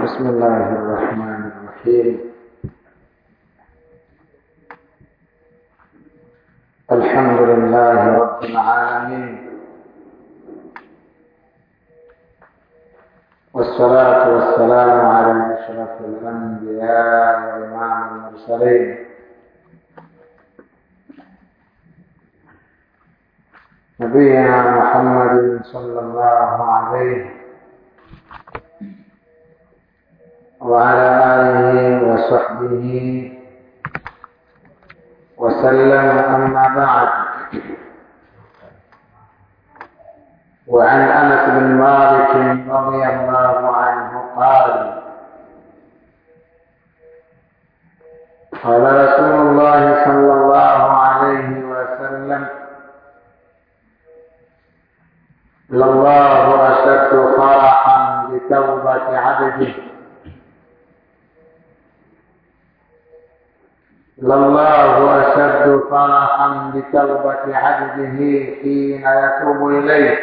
بسم الله الرحمن الرحيم الحمد لله رب العالمين والصلاة والسلام على أشرف الأنبياء وإمام المرسلين نبينا محمد صلى الله عليه وعلى آله وصحبه وسلم أما بعد وعن أنس بن مالك رضي الله عنه قال قال رسول الله صلى الله عليه وسلم لله أشد فرحا بتوبة عبده لله أشد فرحا بتوبة عبده حين يتوب إليه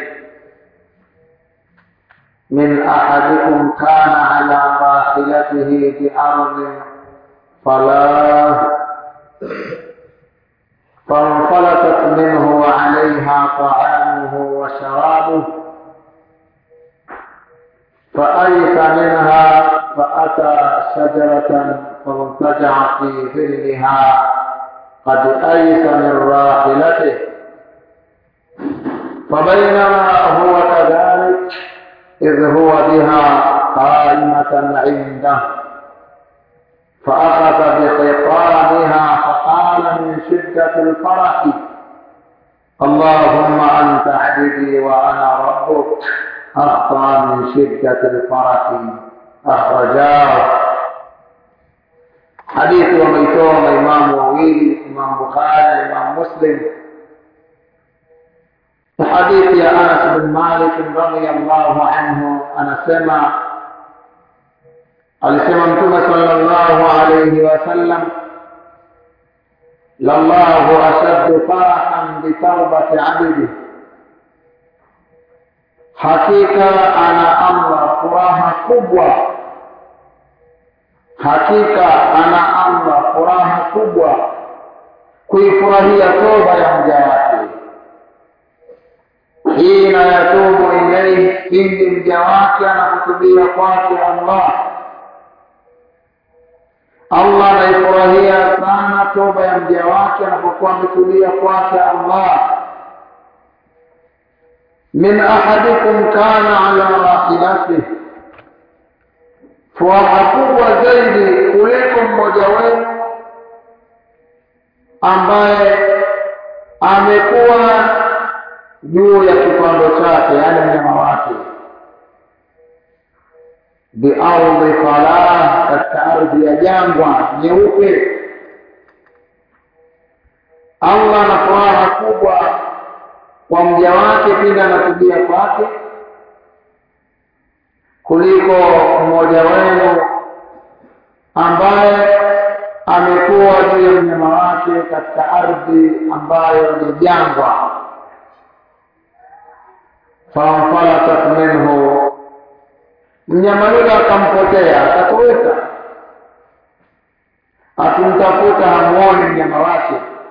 من أحدكم كان على راحلته بأرض فلا فانفلتت منه وعليها طعامه وشرابه فأيس منها فأتى شجرة فاضطجع في ظلها قد أيس من راحلته فبينما هو كذلك إذ هو بها قائمة عنده فأخذ بخطامها فقال من شدة الفرح اللهم أنت عبدي وأنا ربك أخطأ من شدة الفرح أخرجاه hadithi wameitoa maimamu wawili Imam Bukhari na Imam Muslim hadithi ya Anas bin Malik radhiyallahu anhu anasema alisema Mtume sallallahu alayhi wasallam lallahu ashaddu farahan bitawbati abdi, hakika ana amra furaha kubwa hakika ana amra furaha kubwa kuifurahia toba ya mja wake hina yatubu ilaihi pindi mja wake anakutubia kwake allah allah anaifurahia sana toba ya mja wake anapokuwa ametubia kwake allah min ahadikum kana ala rahilatihi furaha kubwa zaidi kuliko mmoja wenu ambaye amekuwa juu ya kipando chake, yaani mnyama wake, biardhi falah, katika ardhi ya jangwa nyeupe. Allah ana furaha kubwa kwa mja wake pindi anatubia kwake kuliko mmoja wenu ambaye amekuwa juu ya mnyama wake katika ardhi ambayo ni jangwa, fanfalatat minhu, mnyama yule akampotea, akatoweka, akimtafuta hamuoni mnyama wake,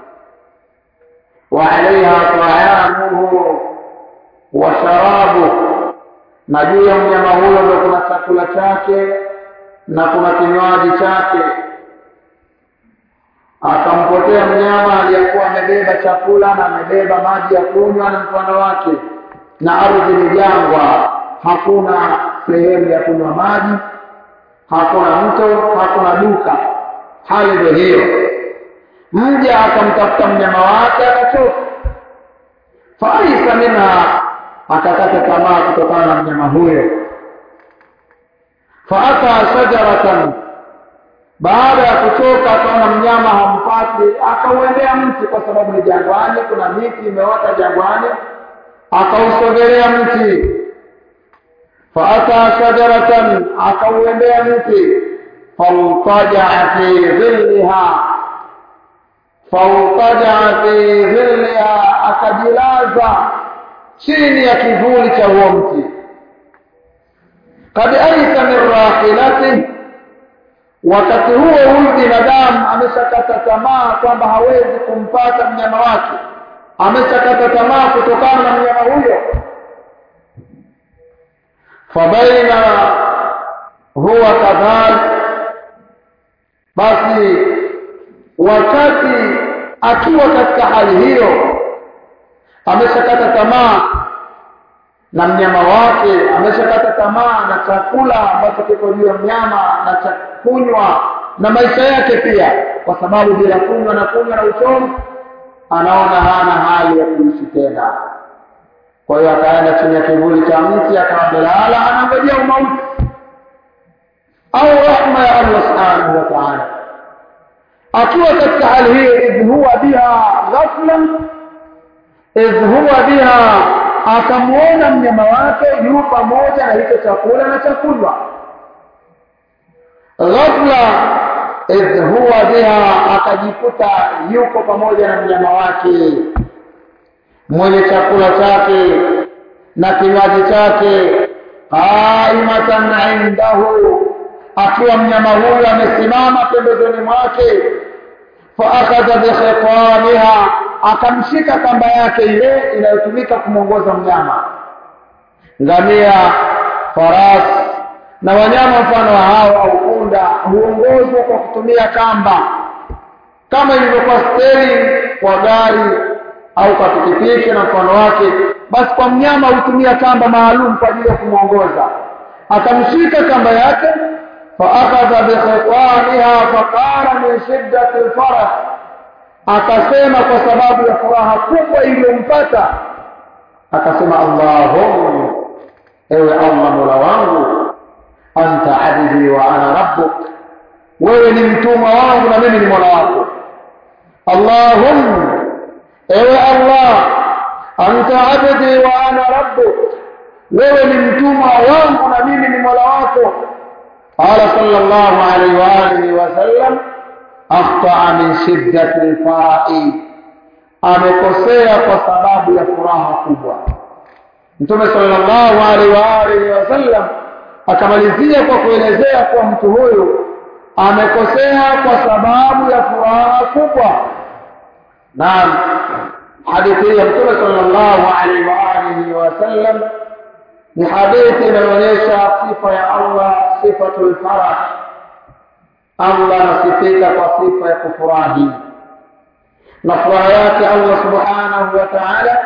wa alaiha taamuhu wa sharabuhu na juu ya mnyama huyo ndio kuna chakula chake na kuna kinywaji chake. Akampotea mnyama aliyekuwa amebeba chakula na amebeba maji ya kunywa na mfano wake, na ardhi ni jangwa, hakuna sehemu ya kunywa maji, hakuna mto, hakuna duka. Hali ndio hiyo. Mja akamtafuta mnyama wake akachoka, faisa minha akakata tamaa kutokana na mnyama huyo. Faata shajaratan, baada ya kuchoka akaona mnyama hampati, akauendea mti, kwa sababu ni jangwani, kuna miti imeota jangwani, akausogelea mti. Faata shajaratan, akauendea mti, faultajaa fi dhilliha, faultajaa fi dhilliha, akajilaza chini ya kivuli cha huo mti kad aisa min rahilati wakati huo huyu binadamu ameshakata tamaa kwamba hawezi kumpata mnyama wake ameshakata tamaa kutokana na mnyama huyo fabaina huwa kadhalik basi wakati akiwa katika hali hiyo ameshakata tamaa na mnyama wake ameshakata tamaa na chakula ambacho kiko juu ya mnyama na cha kunywa na maisha yake pia kwa sababu bila kunywa na kunywa na uchovu anaona hana hali ya kuishi tena kwa hiyo akaenda chini ya kivuli cha mti akawa amelala anangojea umauti au rahma ya Allah subhanahu wa ta'ala akiwa katika hali hiyo idh huwa biha ghafla idh huwa biha akamuona mnyama wake yu pamoja na hicho chakula na chakula ghafla idh huwa biha akajikuta yuko pamoja na mnyama wake mwenye chakula chake na kinywaji chake qaimatan indahu akiwa mnyama huyu amesimama pembezoni mwake faakadha bikhitamiha akamshika kamba yake ile inayotumika kumwongoza mnyama ngamia farasi na wanyama mfano wa hao au punda huongozwa kwa kutumia kamba kama ilivyokuwa steri kwa gari au kwa pikipiki na mfano wake basi kwa mnyama hutumia kamba maalum kwa ajili ya kumwongoza akamshika kamba yake faakadha bikhitamiha faqala min shiddati lfarah akasema kwa sababu ya furaha kubwa iliyompata akasema allahumma ewe allah mola wangu anta abdi wa ana rabbuk wewe ni mtumwa wangu na mimi ni mola wako allahumma ewe allah anta abdi wa ana rabbuk wewe ni mtumwa wangu na mimi ni mola wako qala sallallahu alaihi wa alihi wasallam akhtaa min shiddati lfarai amekosea kwa sababu ya furaha kubwa mtume sallallahu alaihi wa alihi wasallam akamalizia kwa kuelezea kuwa mtu huyu amekosea kwa sababu ya furaha kubwa naam hadithi hii ya mtume sallallahu alaihi wa alihi wasallam ni hadithi inayoonyesha sifa ya Allah sifatul farah Allah anasifika kwa sifa ya kufurahi na furaha yake Allah subhanahu wa ta'ala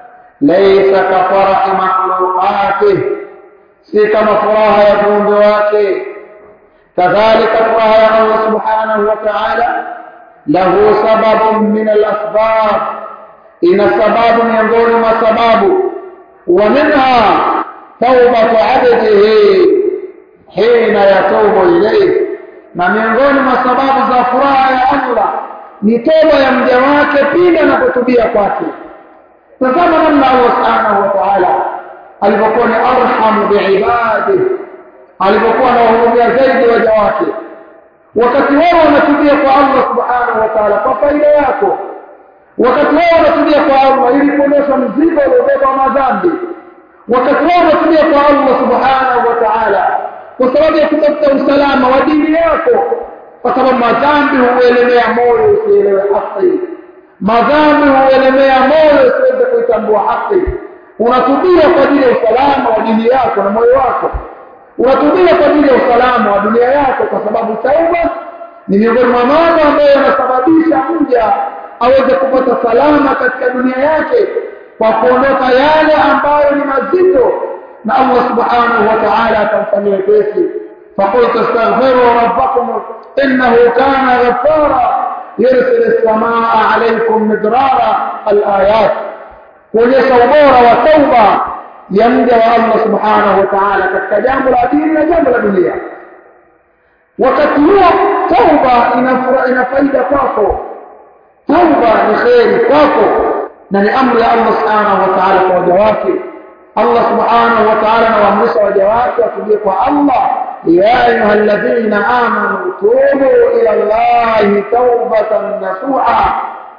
laysa ka farahi makhluqatih si kama furaha ya viumbe wake kadhalika furaha ya Allah subhanahu wa ta'ala lahu sababun min al-asbab ina sababu miongoni mwa sababu wa minha tawbatu abdihi hina yatubu ilayhi na miongoni mwa sababu za furaha ya Allah ni toba ya mja wake pindi anapotubia kwake tazama namna Allah subhanahu wa ta'ala alipokuwa ni arhamu biibadihi alipokuwa anawahurumia zaidi waja wake wakati wao wanatubia kwa Allah subhanahu wa ta'ala kwa faida yako wakati wao wanatubia kwa Allah ili kuondosha mzigo uliobeba madhambi wakati wao wanatubia kwa Allah subhanahu wa ta'ala kwa sababu ya kutafuta usalama wa dini yako kwa sababu madhambi huelemea moyo usielewe haki madhambi huelemea moyo usiweze kuitambua haki unatubia kwa ajili ya usalama wa dini yako na moyo wako unatubia kwa ajili ya usalama wa dunia yako kwa sababu tauba ni miongoni mwa mambo ambayo yanasababisha mja aweze kupata salama katika dunia yake kwa kuondoka yale ambayo ni mazito na Allah subhanahu wa ta'ala atamfanyia wepesi فقلت استغفروا ربكم إنه كان غفارا يرسل السماء عليكم مدرارا الآيات kuonyesha ubora wa tauba ya mja wa Allah subhanahu wa ta'ala katika jambo la dini na jambo la dunia wakati huo tauba ina faida kwako tauba ni kheri kwako na ni amri ya Allah subhanahu wa ta'ala kwa waja wake Allah subhanahu wa ta'ala anawaamrisha waja wake watubie kwa Allah ya ayuha alladhina amanu tubu ila Allahi tawbatan nasuha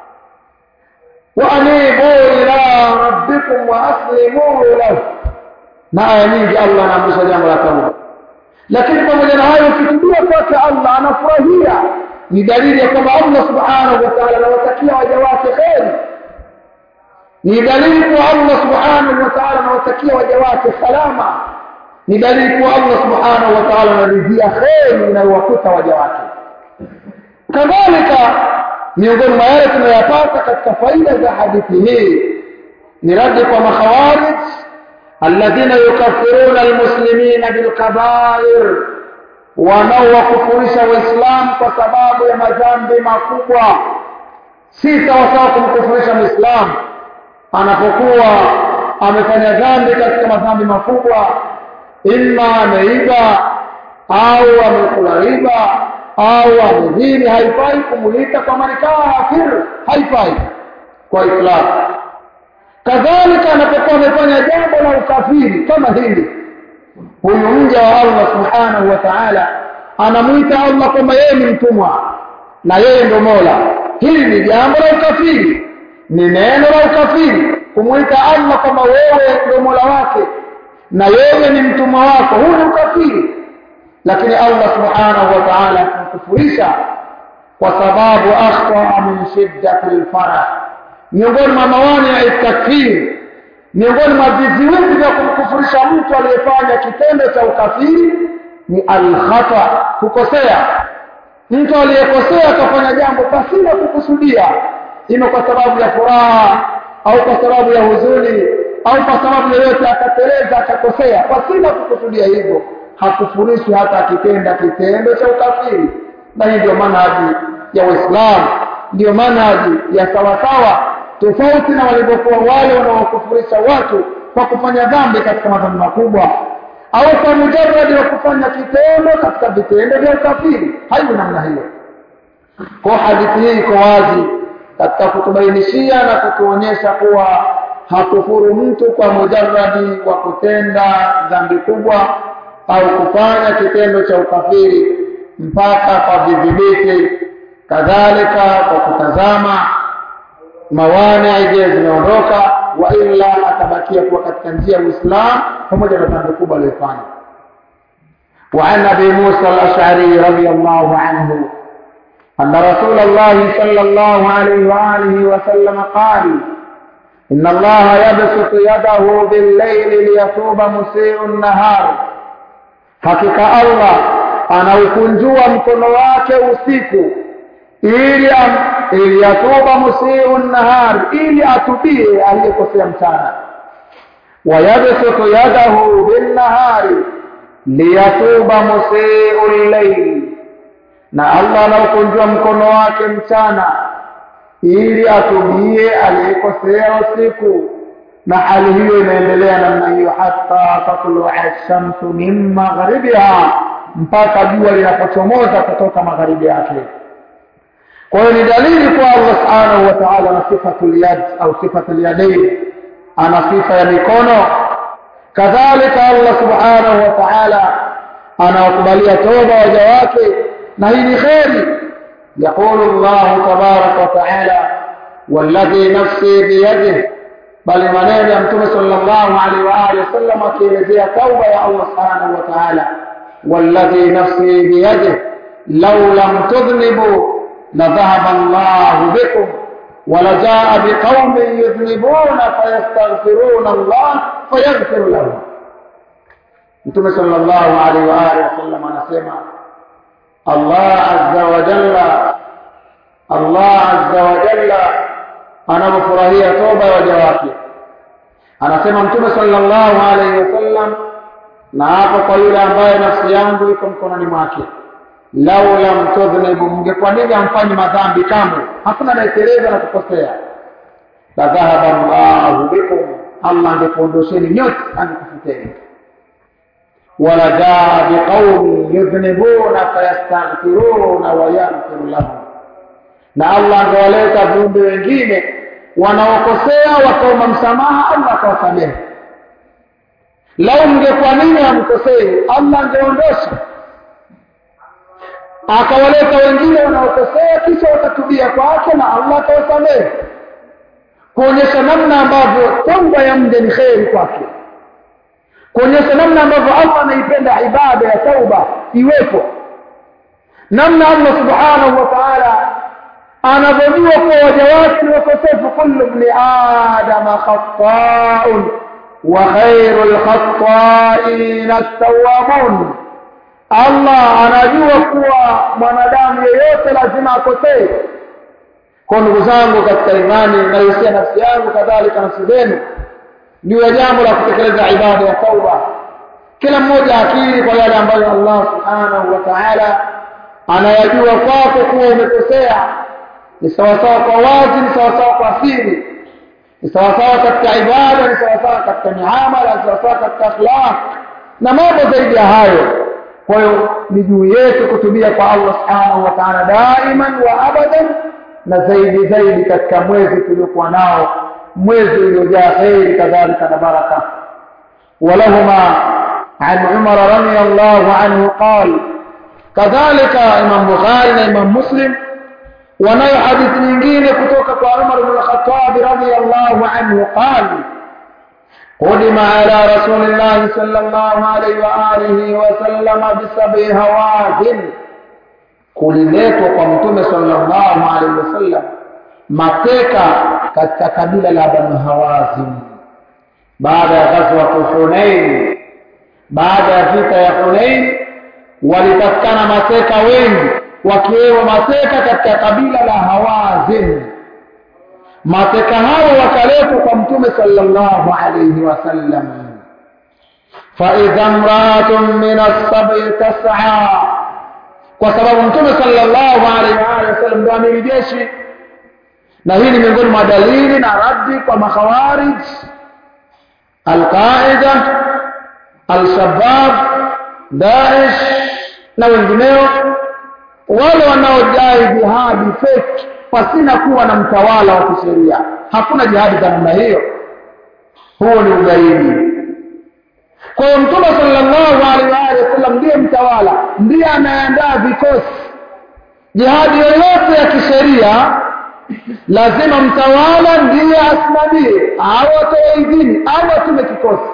وأنيبوا إلى ربكم وأسلموا له na aya nyingi Allah anaamrisha jambo la tauba lakini pamoja na hayo ukitubia kwake Allah anafurahia ni dalili ya kwamba Allah subhanahu wa ta'ala anawatakia waja wake kheri ni dalili kwa Allah subhanahu wa ta'ala anawatakia waja wake salama ni dalili kwa Allah subhanahu wa ta'ala anaridhia kheri inayowakuta waja wake kadhalika miongoni mwa yale tunayapata katika faida za hadithi hii ni radi kwa makhawarij alladhina yukaffiruna almuslimina bilkabair wanaowakufurisha waislamu kwa sababu ya madhambi makubwa si sawasawa kumkufurisha mwislamu anapokuwa amefanya dhambi katika madhambi makubwa imma ameiba au amekula riba au amedhini haifai kumuita kwamba ni kafir haifai kwa islamu kadhalika anapokuwa amefanya jambo la ukafiri kama hili huyu mja wa Allah subhanahu wa ta'ala anamuita Allah kwamba yeye ni mtumwa na yeye ndo Mola hili ni jambo la ukafiri ni neno la ukafiri kumuita Allah kwamba wewe ndo Mola wake na yeye ni mtumwa wako huu ni ukafiri lakini Allah subhanahu wa ta'ala akamkufurisha kwa sababu akhta min shiddati alfarah miongoni mwa mawani ya takfiri miongoni mwa viziwizi vya kumkufurisha mtu aliyefanya kitendo cha ukafiri ni alkhata kukosea mtu aliyekosea akafanya jambo pasina kukusudia ima kwa sababu ya furaha au kwa sababu ya huzuni au kwa sababu yoyote akateleza akakosea pasina kukusudia hivyo hakufurishi hata akitenda kitendo cha ukafiri na hii ndio manhaji ya Uislamu ndio manhaji ya sawasawa tofauti na walivyokuwa wale wanaokufurisha watu kwa kufanya dhambi katika madhambi makubwa au kwa mujarradi wa kufanya kitendo katika vitendo vya ukafiri haiwi namna hiyo kwa hadithi hii iko wazi katika kutubainishia na kutuonyesha kuwa hakufuru mtu kwa mujarradi wa kutenda dhambi kubwa au kufanya kitendo cha ukafiri mpaka kwa vidhibiti kadhalika kwa kutazama mawani je zimeondoka wa illa atabakia kuwa katika njia ya Uislamu pamoja na dhambi kubwa aliyofanya وعن ابي موسى الاشعري رضي الله عنه ان رسول الله صلى الله عليه واله وسلم قال ان الله يبسط يده بالليل ليتوب مسيء النهار hakika Allah anaukunjua mkono wake usiku ili ili yatuba musiu nahar ili atubie aliyekosea mchana wayabsutu yadahu binnahari liyatuba musiu llail na Allah anaukunjua mkono wake mchana ili atubie aliyekosea usiku na hali hiyo inaendelea namna hiyo hata tatlua shamsu min magharibiha mpaka jua linapochomoza kutoka magharibi yake kwa hiyo ni dalili kwa Allah subhanahu wa ta'ala na sifatul yad au sifatul yadayn ana sifa ya mikono kadhalika Allah subhanahu wa ta'ala anawakubalia toba waja wake na hii ni kheri يقول الله تبارك وتعالى والذي نفسي بيده bali maneno ya mtume sallallahu alaihi wa alihi wasallam akielezea tauba ya Allah subhanahu wa ta'ala walladhi nafsi biyadihi law lam tudhnibu la dhahaba Allah bikum ولجاء بقوم يذنبون فيستغفرون الله فيغفر لهم Mtume sallallahu alaihi wa alihi wasallam anasema Allah azza wa jalla Allah azza wa jalla anapofurahia toba ya waja wake anasema mtume sallallahu alaihi wasallam na hapo kwa yule ambaye nafsi yangu iko mkononi mwake lau lam tudhnibu mngekuwa nini amfanyi madhambi kamwe hakuna anayeteleza na kukosea la dhahaba llahu bikum allah angekuondosheni nyote angekufuteni wala jaa biqaumin yudhnibuna fayastaghfiruna wayaghfiru lahum na Allah angewaleta viumbe wengine wanaokosea wakaomba msamaha Allah akawasamehe lau mngekuwa nini hamkosei Allah angeondosha akawaleta wengine wanaokosea kisha wakatubia kwake na Allah akawasamehe kuonyesha namna ambavyo tauba ya mja ni kheri kwake kuonyesha namna ambavyo Allah anaipenda ibada ya tauba iwepo namna Allah subhanahu wa ta'ala anavyojua kuwa waja wake ni wakosefu kullu ibn adama khata'un wa khairul khata'in at-tawwabun Allah anajua kuwa mwanadamu yeyote lazima akosee kwa ndugu zangu katika imani naihusia nafsi yangu kadhalika nafsi zenu juu ya jambo la kutekeleza ibada ya tauba kila mmoja akili kwa yale ambayo Allah subhanahu wa ta'ala anayajua kwako kuwa umekosea ni sawasawa kwa wazi ni sawasawa kwa siri ni sawasawa katika ibada ni sawasawa katika miamala ni sawasawa katika akhlaq na mambo zaidi ya hayo kwa hiyo ni juu yetu kutubia kwa Allah subhanahu wa ta'ala daiman wa abadan na zaidi zaidi katika mwezi tuliokuwa nao mwezi uliojaa kheri kadhalika na baraka ولهما عن عمر رضي الله عنه قال كذلك امام بخاري وامام مسلم وناyo hadithi nyingine kutoka kwa Umar ibn al-Khattab radiyallahu anhu قال قدم على رسول الله صلى الله عليه وآله وسلم بسبع هوازن kuliletwa kwa mtume sallallahu alaihi wasallam mateka katika kabila la Banu Hawazin baada ya ghazwa Hunain baada ya vita ya Hunain walipatikana mateka wengi wakiwemo mateka katika kabila la Hawazin mateka hao wakaletwa kwa mtume sallallahu alayhi wasallam فإذا امرأة من السبع تسعى kwa sababu mtume sallallahu alaihi wa alihi wasallam ndio amiri jeshi na hii ni miongoni mwa dalili na raddi kwa makhawarij alqaida alshabab daesh na wengineo wale wanaodai jihadi fake pasina kuwa na mtawala wa kisheria hakuna jihadi za namna hiyo huo ni ugaidi kwa hiyo mtume sallallahu alaihi wasallam ndiye mtawala ndiye anayeandaa vikosi jihadi yoyote ya kisheria lazima mtawala ndiye asimamie au atoe idhini au atume kikosi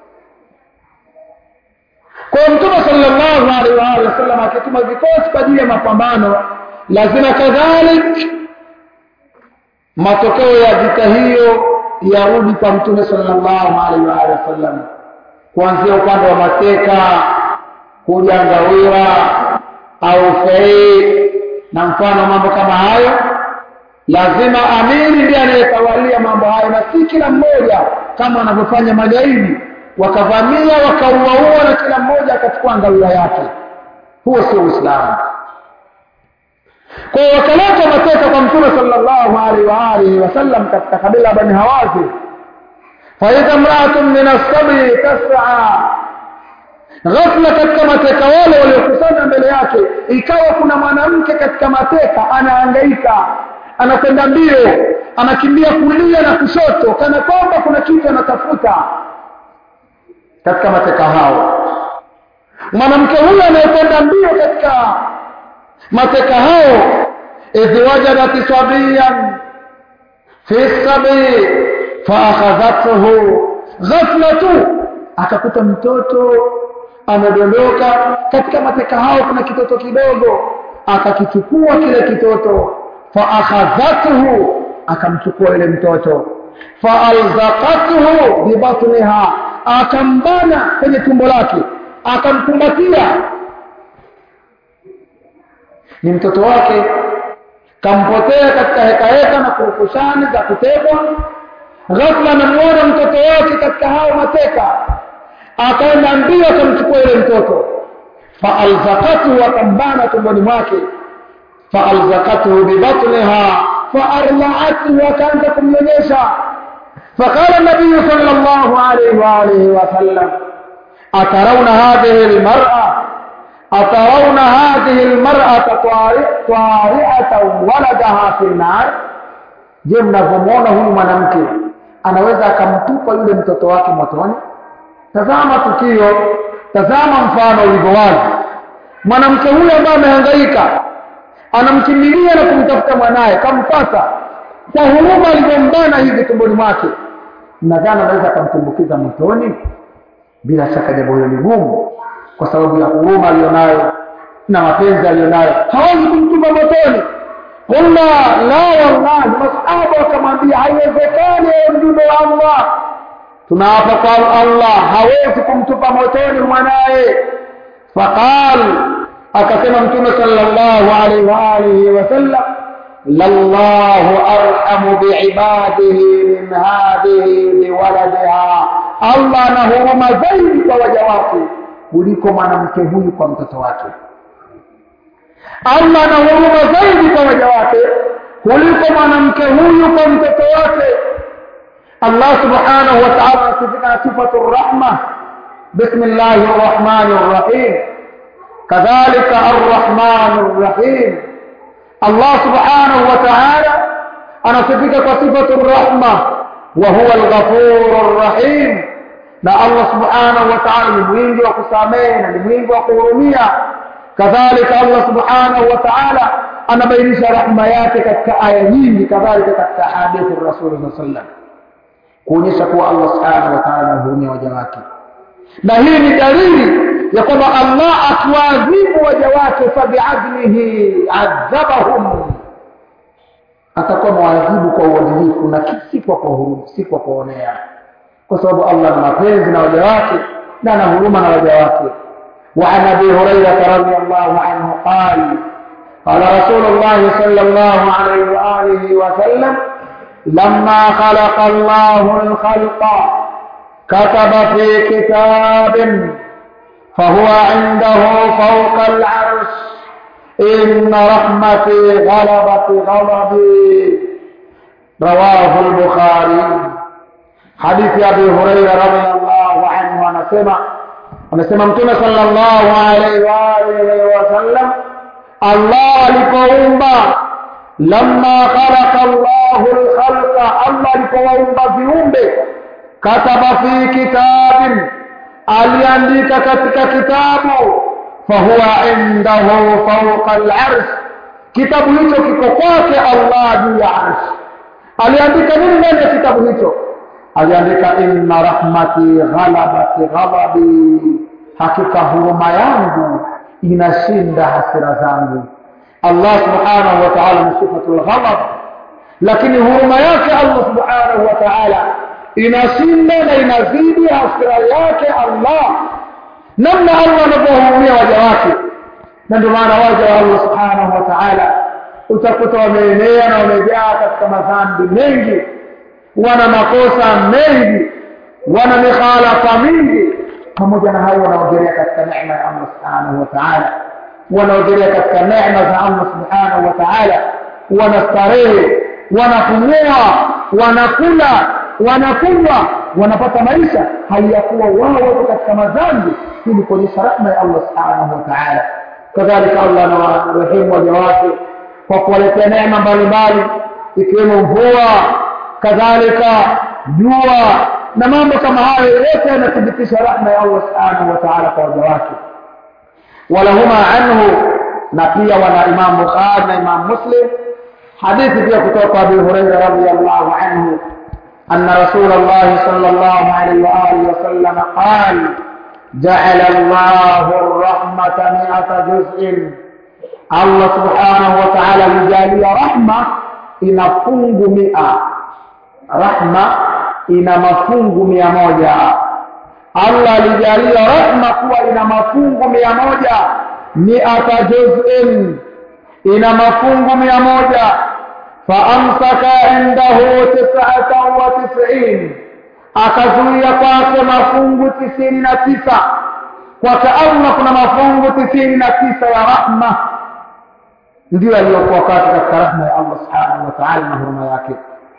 kwa hiyo mtume sallallahu alaihi wasallam akituma vikosi kwa ajili ya mapambano lazima kadhalik matokeo ya vita hiyo yarudi kwa mtume sallallahu alaihi wasallam kuanzia upande wa mateka kuja ngawira au fei na mfano mambo kama hayo lazima amiri ndiye anayetawalia mambo hayo na si kila mmoja kama wanavyofanya magaidi wakavamia wakauaua na kila mmoja akachukua ngawira yake huo sio uislamu kwa hiyo wakaleta mateka kwa mtume sallallahu alaihi wa alihi wasallam katika kabila la bani hawazi faidha mraatun min assabi tas'a ghafla katika mateka wale waliokusanya mbele yake ikawa kuna mwanamke katika mateka anahangaika anakwenda mbio anakimbia kulia na kushoto kana kwamba kuna kitu anatafuta katika mateka hao mwanamke huyo anayekwenda mbio katika mateka hao idh wajadat sabiyan fi sabi faakhadhathu ghafla tu akakuta mtoto amedondoka katika mateka hao kuna kitoto kidogo akakichukua kile kitoto faakhadhathu akamchukua yule mtoto faalzaqathu bibatniha akambana kwenye tumbo lake akamkumbatia ni mtoto wake kampotea katika heka heka na kurukushani za kutekwa ghafla anamuona mtoto wake katika hao mateka akaenda mbio akamchukua yule mtoto faalzaqathu akambana tumboni mwake faalzaqathu bibatniha faarlaathu akaanza kumnyonyesha فقال النبي صلى الله عليه وآله وسلم أترون هذه المرأة أترون هذه المرأة طارئة ولدها في النار je mnavyomwona huyu mwanamke anaweza akamtupa yule mtoto wake motoni tazama tukio tazama mfano ulivyo wazi mwanamke huyu ambaye amehangaika anamkimbilia na kumtafuta mwanaye kampata kwa huruma alivyombana hivi tumboni mwake nadhani anaweza akamtumbukiza motoni bila shaka jambo hilo ni gumu kwa sababu ya huruma aliyonayo na mapenzi aliyonayo hawezi kumtuma motoni qulna la wallahi masahaba wakamwambia haiwezekani ewe mjumbe wa allah tunaapa kwa allah hawezi kumtupa motoni mwanaye faqal akasema mtume sallallahu alaihi wa alihi wasallam lallahu arhamu biibadihi min hadhihi biwaladiha allah ana huruma zaidi kwa waja wake kuliko mwanamke huyu kwa mtoto wake allah ana huruma zaidi kwa waja wake kuliko mwanamke huyu kwa mtoto wake allah subhanahu wa ta'ala anasifika sifatu rahma bismillahi rrahmani rrahim kadhalika arrahmani rrahim allah subhanahu wa ta'ala anasifika kwa sifatu rahma wa huwa alghafuru rrahim na allah subhanahu wa ta'ala ni mwingi wa kusamehe na ni mwingi wa kuhurumia kadhalika allah subhanahu wa ta'ala anabainisha rahma yake katika aya nyingi kadhalika katika hadithi rasuli saa sallam kuonyesha kuwa allah subhanahu wa ta'ala anahurumia waja wake na hii ni dalili ya kwamba allah akiwaadhibu waja wake fabiadlihi adhabahum atakuwa mwadhibu kwa uadilifu na si kwa kuhuruma si kwa kuonea kwa sababu allah ana mapenzi na waja wake na ana huruma na waja wake وعن ابي هريره رضي الله عنه قال قال رسول الله صلى الله عليه واله وسلم لما خلق الله الخلق كتب في كتاب فهو عنده فوق العرش إن رحمتي غلبت غضبي رواه البخاري حديث أبي هريرة رضي الله عنه anasema anasema mtume sallallahu alaihi wa alihi wasallam Allah alipoumba lamma khalaqa Allahu al-khalqa Allah alipowaumba viumbe kataba fi kitabin aliandika katika kitabu fahuwa indahu fawqa al-arsh kitabu hicho kiko kwake Allah juu ya arsh aliandika nini ndani ya kitabu hicho aliandika inna rahmati ghalabat ghadabi hakika huruma yangu inashinda hasira zangu Allah subhanahu wa ta'ala ni sifatul ghadab lakini huruma yake Allah subhanahu wa ta'ala inashinda na inazidi hasira yake Allah namna Allah anavyohurumia waja wake na ndio maana waja wa Allah subhanahu wa ta'ala utakuta wameenea na wamejaa katika madhambi mengi wana makosa mengi wana mikhalafa mingi pamoja na hayo wanaogelea katika neema ya Allah subhanahu wa ta'ala wanaogelea katika neema za Allah subhanahu wa ta'ala wanastarehe wanapumua wanakula wanakunywa wanapata maisha hali ya kuwa wao wako katika madhambi ili kuonyesha rahma ya Allah subhanahu wa ta'ala kadhalika Allah anawarehemu waja wake kwa kuwaletea neema mbalimbali ikiwemo mvua kadhalika jua na mambo kama hayo yote yanathibitisha rahma ya Allah subhanahu wa ta'ala kwa waja wake walahuma anhu na pia wana Imam Bukhari na Imam Muslim hadithi pia kutoka Abu Hurairah radhiyallahu anhu أن رسول الله صلى الله عليه وآله وسلم قال جعل الله الرحمة مئة جزء الله سبحانه وتعالى لجالي رحمة إن فنج مئة رحمة إن مفنج مئة موجة الله لجالي رحمة kuwa ina mafungu mia moja miata juzin ina mafungu mia moja faamsaka indahu tisata wa tisin akazuia kwake mafungu tisini na tisa kwake allah kuna mafungu tisini na tisa ya rahma ndiyo aliyokuwa kwake katika rahma ya allah subhanahu wa taala na huruma yake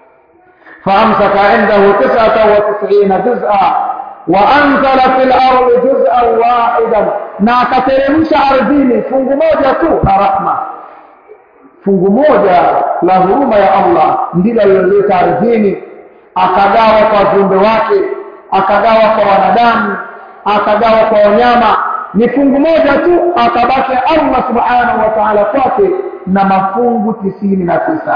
faamsaka indahu tisata wa tisina juz'a وأنزل في الأرض جزءا واحدا na akateremsha ardhini fungu moja tu la rahma fungu moja la huruma ya Allah ndilo aliloleta ardhini akagawa kwa viumbe wake akagawa kwa wanadamu akagawa kwa wanyama ni fungu moja tu akabaki Allah subhanahu wa ta'ala kwake na mafungu tisini na tisa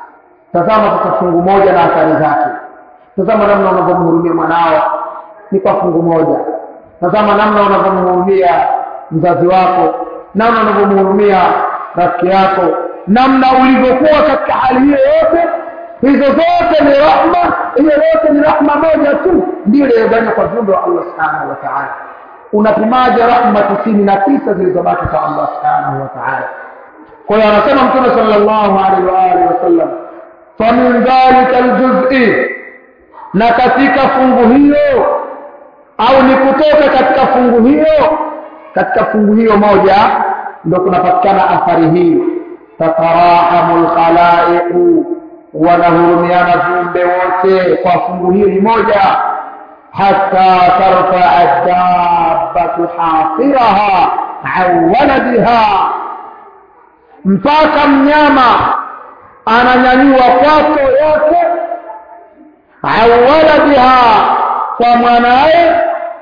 tazama sasa fungu moja na athari zake tazama namna unavyomhurumia mwanao ni kwa fungu moja tazama namna unavyomhurumia mzazi wako namna unavyomhurumia rafiki yako namna ulivyokuwa katika hali hiyo yote hizo zote ni rahma hiyo yote ni rahma moja tu ndio iliyoganywa kwa viumbe wa allah subhanahu wa taala unapimaje rahma tisini na tisa zilizobaki kwa allah subhanahu wa taala kwa hiyo anasema mtume sallallahu alaihi wa alihi wasallam famin dhalika aljuzi na katika fungu hiyo au ni kutoka katika fungu hiyo katika fungu hiyo moja ndio kunapatikana athari hii tatarahamu lkhalaiqu wanahurumiana viumbe wote kwa fungu hili moja hata tarfaa dabbatu hafiraha an waladiha mpaka mnyama ananyanyua kwato yake an waladiha kwa mwanaye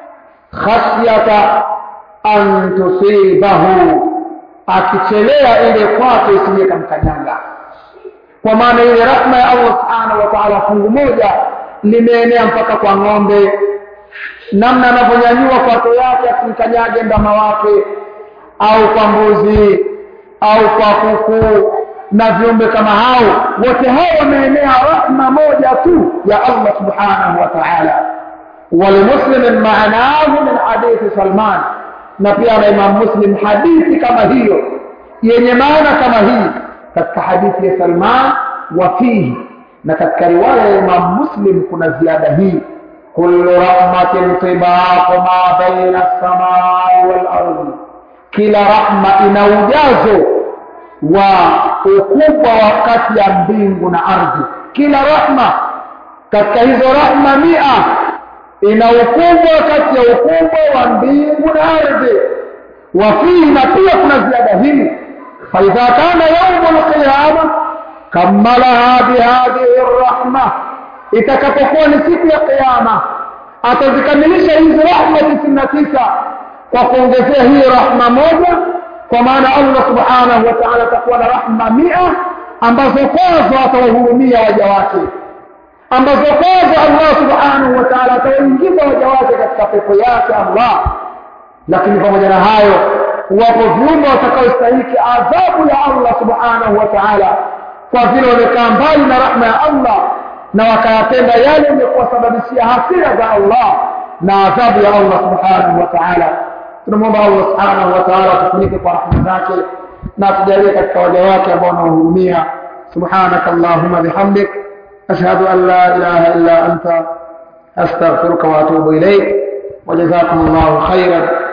khashyata an tusibahu akichelea ile kwato isije kamkanyanga kwa maana ile rahma ya Allah subhanahu wa ta'ala fungu moja limeenea mpaka kwa ng'ombe namna anavyonyanyua kwato yake asimkanyage ndama wake au kwa mbuzi au kwa kuku na viumbe kama hao wote hao wameenea rahma moja tu ya Allah subhanahu wa ta'ala ولمسلم معناه من حديث سلمان na pia na Imam Muslim hadithi kama hiyo yenye maana kama hii katika hadithi ya Salman wa fihi na katika riwaya ya Imam Muslim kuna ziada hii kullu rahmatin tibaqu ma baina as-samai wal ardi kila rahma ina ujazo wa ukubwa wa kati ya mbingu na ardhi kila rahma katika hizo rahma mia ina ukubwa kati ya ukubwa wa mbingu na ardhi wafihi na pia kuna ziada hii faidha kana yaumu lqiyama kammalaha bihadhihi rrahma itakapokuwa ni siku ya qiyama atazikamilisha hizi rahma tisini na tisa kwa kuongezea hii rahma moja kwa maana allah subhanahu wa taala atakuwa na rahma mia ambazo kwazo atawahurumia waja wake ambazo kwazo Allah subhanahu wa ta'ala atawaingiza waja wake katika pepo yake Allah lakini pamoja na hayo wapo viumbe watakaostahiki adhabu ya Allah subhanahu wa ta'ala kwa vile wamekaa mbali na rahma ya Allah na wakayatenda yale yenye kuwasababishia hasira za Allah na adhabu ya Allah subhanahu wa ta'ala tunamwomba Allah subhanahu wa ta'ala tufunike kwa rahma zake na tujalie katika waja wake ambao wanahurumia subhanaka allahumma bihamdik أشهد أن لا إله إلا أنت أستغفرك وأتوب إليك وجزاكم الله خيرا